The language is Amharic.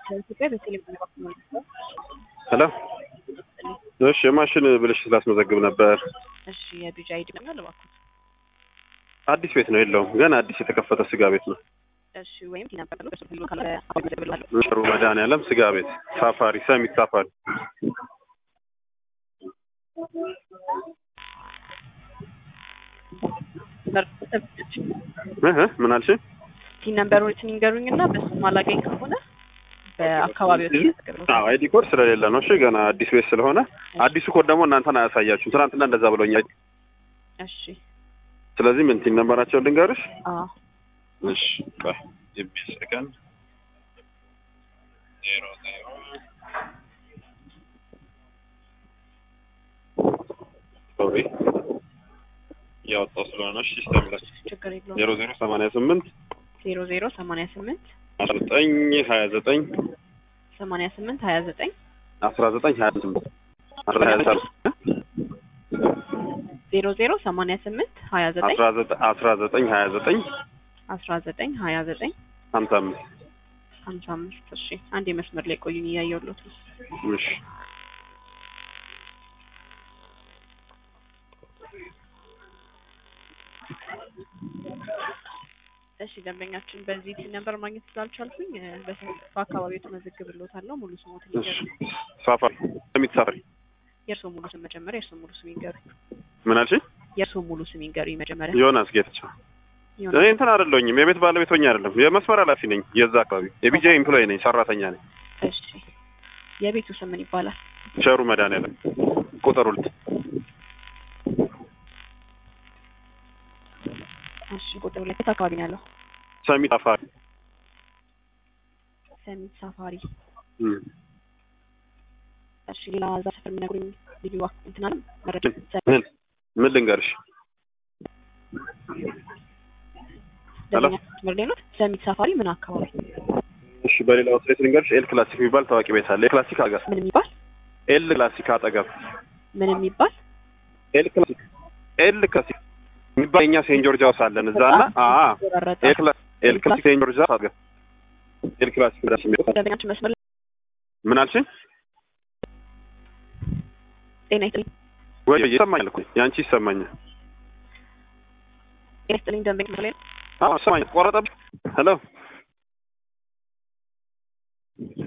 ኢትዮጵያ በቴሌቪዥን በኩል ነው። ሄሎ እሺ የማሽን ብልሽ ስላስመዘግብ ነበር። እሺ የቢጂ አይዲ ነው ለባኩት። አዲስ ቤት ነው የለውም፣ ገና አዲስ የተከፈተ ስጋ ቤት ነው። እሺ ወይም ቲናበር ነው በስልክ ካለ አሁን መዘግብላለሁ። ጥሩ መድኃኒዓለም ስጋ ቤት ሳፋሪ፣ ሰሚት ሳፋሪ። እህ ምን አልሽ? ቲን ነምበሮችን ይንገሩኝና በሱ ማላገኝ ከሆነ በአካባቢው ተዘግብላለሁ። አዎ አይዲ ኮድ ስለሌለ ነው። እሺ ገና አዲስ ቤት ስለሆነ አዲሱ ኮድ ደግሞ እናንተን አያሳያችሁም። ትናንትና እንደዛ ብሎኛል። እሺ ስለዚህ ምን ቲን ነምበራቸውን ልንገርሽ? አዎ እሺ ቆይ ጂቢ ሰከንድ ዜሮ ዜሮ ሶሪ ያወጣው ስለሆነ እሺ ሲስተም ላይ ችግር የለውም። ዜሮ ዜሮ ሰማንያ ስምንት ዜሮ ዜሮ ሰማንያ ስምንት አስራ ዘጠኝ ሀያ ዘጠኝ ሰማንያ ስምንት ሀያ ዘጠኝ አስራ ዘጠኝ ሀያ ስምንት አስራ ሀያ ሰባት ዜሮ ዜሮ ሰማንያ ስምንት ሀያ ዘጠኝ አስራ ዘጠኝ አስራ ዘጠኝ ሀያ ዘጠኝ አስራ ዘጠኝ ሀያ ዘጠኝ ሀምሳ አምስት ሀምሳ አምስት እሺ አንድ የመስመር ላይ ቆዩኝ እያየሁሎት ነው። እሺ እሺ ደንበኛችን በዚህ ቲን ነምበር ማግኘት ስላልቻልኩኝ እ፣ በስም በአካባቢው ተመዘግብሎታለሁ። ሙሉ ስሞትን እሺ ይንገሩኝ። ሳፋሪ ሰሚት ሳፋሪ የእርስዎ ሙሉ ስም መጀመሪያ የእርስዎ ሙሉ ስም ይንገሩኝ። ምን አልሽኝ? የእርስዎ ሙሉ ስም ይንገሩኝ መጀመሪያ። ዮናስ ጌታቸው ይሆናል። እኔ እንትን አይደለሁኝም የቤት ባለቤት ሆኜ አይደለም የመስመር ኃላፊ ነኝ የዛ አካባቢ የቢጃ ኤምፕሎይ ነኝ ሰራተኛ ነኝ እሺ የቤቱ ስም ምን ይባላል? ቸሩ መድኃኒዓለም ቁጥር ሁለት እሺ ቁጥር ሁለት የት አካባቢ ነው ያለው? ሰሚት ሳፋሪ ሰሚት ሳፋሪ። እም። እሺ ሌላ እዛ ሰፈር የሚነግሩኝ ልዩ ዋክ- እንትን አለ መረጃ ምን ምን ልንገርሽ ሄሎ። ደንበኛ መስመር ላይ ነው። ሰሚት ሳፋሪ ምን አካባቢ እሺ በሌላ አውትሌት ልንገርሽ ኤል ክላሲክ የሚባል ታዋቂ ቤት አለ ኤል ክላሲክ አገር ምን የሚባል ኤል ክላሲክ አጠገብ ምን የሚባል ኤል ክላሲክ ኤል ክላሲክ የሚባል የኛ ሴንት ጆርጅ ሃውስ አለን እዛ እና አ ተቆራረጠ። ኤል ክላ- ኤል ክላሲክ ሴንት ጆርጅ ሃውስ አጠገብ ኤል ክላሲክ ደስ የሚለው ደንበኛችን መስመር ላይ ምን አልሽኝ ጤና ይስጥልኝ ወይ ይሰማኛል እኮ ያንቺ ይሰማኛል ጤና ይስጥልኝ ደንበኛ መስመር ላይ ነው። አዎ ይሰማኛል ቆረጠብሽ ሄሎ